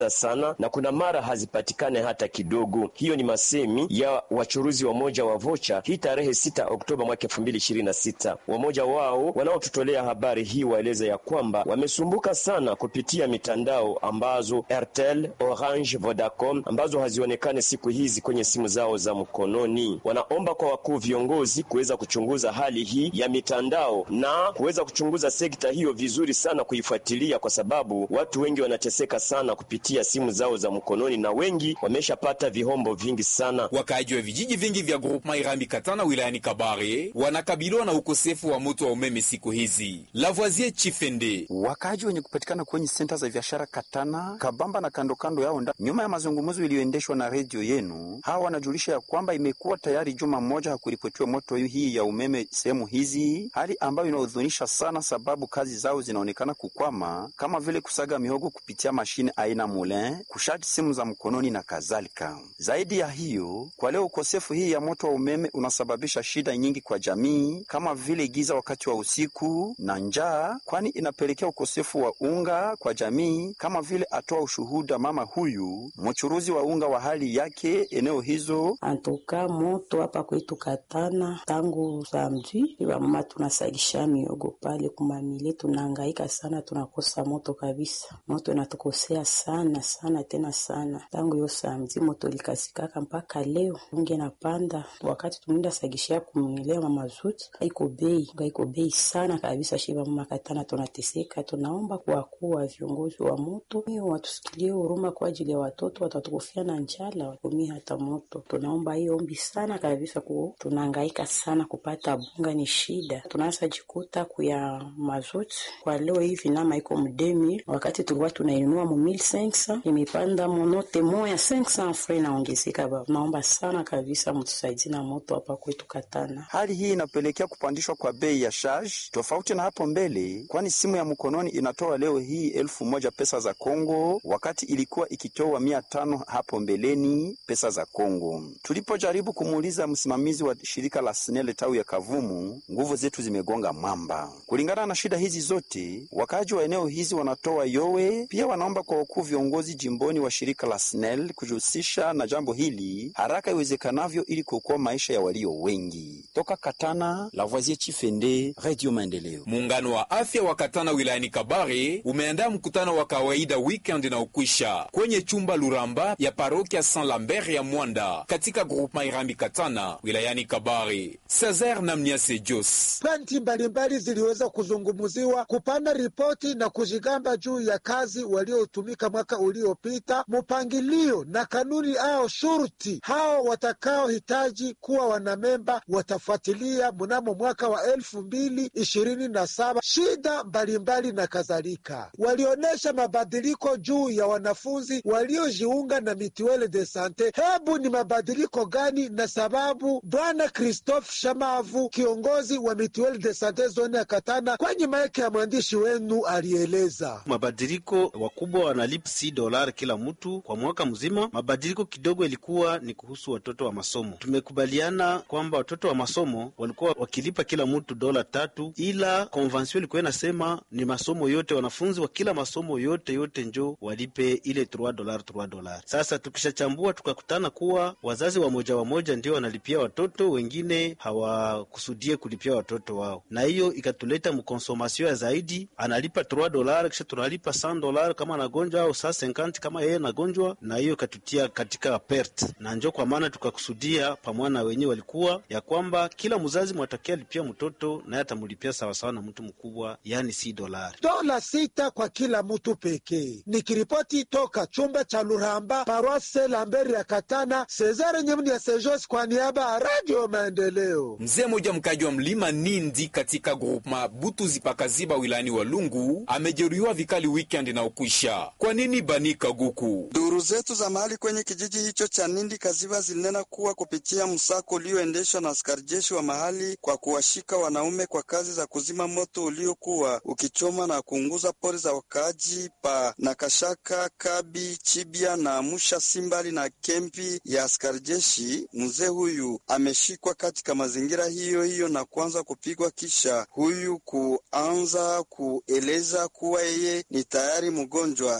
sana na kuna mara hazipatikane hata kidogo. Hiyo ni masemi ya wachuruzi wa moja wa vocha hii tarehe 6 Oktoba mwaka 2026. Wamoja wao wanaotutolea habari hii waeleza ya kwamba wamesumbuka sana kupitia mitandao ambazo Airtel, Orange, Vodacom ambazo hazionekane siku hizi kwenye simu zao za mkononi. Wanaomba kwa wakuu viongozi kuweza kuchunguza hali hii ya mitandao na kuweza kuchunguza sekta hiyo vizuri sana, kuifuatilia kwa sababu watu wengi wanateseka sana kupitia simu zao za mkononi na wengi wameshapata vihombo vingi sana. Wakaaji wa vijiji vingi vya groupema Irambi Katana wilayani Kabare wanakabiliwa na ukosefu wa moto wa umeme siku hizi. Lavoisier Chifende Wakaaji wenye kupatikana kwenye senta za biashara Katana, Kabamba na kando kando yao nda, nyuma ya mazungumzo iliyoendeshwa na redio yenu, hawa wanajulisha ya kwamba imekuwa tayari juma moja hakuripotiwa moto hii ya umeme sehemu hizi, hali ambayo inahuzunisha sana, sababu kazi zao zinaonekana kukwama, kama vile kusaga mihogo kupitia mashine aina moulin, kushati simu za mkononi na kadhalika. Zaidi ya hiyo, kwa leo ukosefu hii ya moto wa umeme unasababisha shida nyingi kwa jamii, kama vile giza wakati wa usiku na njaa, kwani inapelekea ukosefu wa unga kwa jamii, kama vile atoa ushuhuda mama huyu mchuruzi wa unga wa hali yake eneo hizo. Antoka moto hapa kwetu Katana tangu samedi, wamama tunasagisha miogo pale kumamile, tunahangaika sana, tunakosa moto kabisa. Moto inatukosea sana sana tena sana, tangu hiyo samedi moto likasikaka mpaka leo. Unge napanda wakati tunaenda sagishia kumilea mamazuti, haiko bei haiko bei sana kabisa. Shiba mama Katana tunateseka, tunaomba kwa kuwa viongozi wa moto hiyo watusikilie huruma kwa ajili ya watoto watatukufia na njala, watumii hata moto. Tunaomba hiyo ombi sana kabisa, ku tunahangaika sana kupata bunga, ni shida. Tunaanza jikuta kuya mazuti kwa leo hivi nama iko mdemi, wakati tulikuwa tunainunua mu 1500 imepanda monote moya 500 fre inaongezeka. Baba, naomba sana kabisa mtusaidie na moto hapa kwetu Katana. Hali hii inapelekea kupandishwa kwa bei ya charge tofauti na hapo mbele, kwani simu ya mkononi inatoa leo hii elfu moja pesa za Kongo wakati ilikuwa ikitoa mia tano hapo mbeleni pesa za Kongo. Tulipojaribu kumuuliza msimamizi wa shirika la SNEL tawi ya Kavumu, nguvu zetu zimegonga mwamba. Kulingana na shida hizi zote, wakaaji wa eneo hizi wanatoa yowe, pia wanaomba kwa wakuu viongozi jimboni wa shirika la SNEL kujihusisha na jambo hili haraka iwezekanavyo ili kuokoa maisha ya walio wengi. Toka Katana, Lavoisier Chifende, Radio Maendeleo. Muungano wa afya wa Katana wilayani Kabare umeandaa mkutano wa kawaida weekend na ukwisha kwenye chumba Luramba ya parokia Saint Lambert ya Mwanda katika groupement Irambi Katana wilayani Kabare. Cesar Namniase Jos Pointi mbalimbali ziliweza kuzungumziwa, kupana ripoti na kujigamba juu ya kazi waliotumika mwaka uliopita, mpangilio na kanuni ao shurti hao watakaohitaji kuwa wanamemba watafuatilia mnamo mwaka wa elfu mbili ishirini na saba shida mbalimbali na kadhalika. Walionyesha mabadiliko juu ya wanafunzi waliojiunga na mituele de sante. Hebu ni mabadiliko gani na sababu? Bwana Christophe Shamavu, kiongozi wa mituele de sante zone ya Katana, kwenye maeke ya mwandishi wenu alieleza mabadiliko. Wakubwa wanalipa si dolari kila mtu kwa mwaka mzima. Mabadiliko kidogo ilikuwa ni kuhusu watoto wa masomo. Tumekubaliana kwamba watoto wa masomo walikuwa wakilipa kila mtu dola tatu, ila konvansio ilikuwa inasema ni masomo yote, wanafunzi wa kila masomo yote yote njo walipe ile 3 dolari 3 dolari. Sasa tukishachambua tukakutana kuwa wazazi wamoja wamoja ndio wanalipia watoto, wengine hawakusudie kulipia watoto wao, na hiyo ikatuleta mkonsomasio ya zaidi, analipa 3 dolari kisha tunalipa 100 dolari kama anagonjwa au saa 50 kama yeye anagonjwa, na hiyo ikatutia katika pert, na njo kwa maana tukakusudia pamoja na wenyewe walikuwa ya kwamba kila mzazi mwatakia lipia mtoto naye atamlipia sawasawa na mtu mkubwa, yani si dolari dola sita kwa kila mtu pekee. Nikiripoti toka chumba cha Luramba, paroisse Lamberi ya Katana, Cesare Nyemni ya Sejos kwa niaba ya Radio Maendeleo. Mzee mmoja mkaji wa mlima Nindi katika groupema Butuzi pakaziba wilayani Walungu amejeruhiwa vikali weekend na ukwisha. Kwa nini Bani Kaguku? Duru zetu za mahali kwenye kijiji hicho cha Nindi Kaziba zilinena kuwa kupitia msako ulioendeshwa na askari jeshi wa mahali kwa kuwashika wanaume kwa kazi za kuzima moto uliokuwa ukichoma na kuunguza pori za wakaaji pa Nakashaka, Kabi, Chibia na Musha Simbali na kempi ya askari jeshi. Mzee huyu ameshikwa katika mazingira hiyo hiyo na kuanza kupigwa, kisha huyu kuanza kueleza kuwa yeye ni tayari mgonjwa ila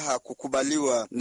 hakukubaliwa.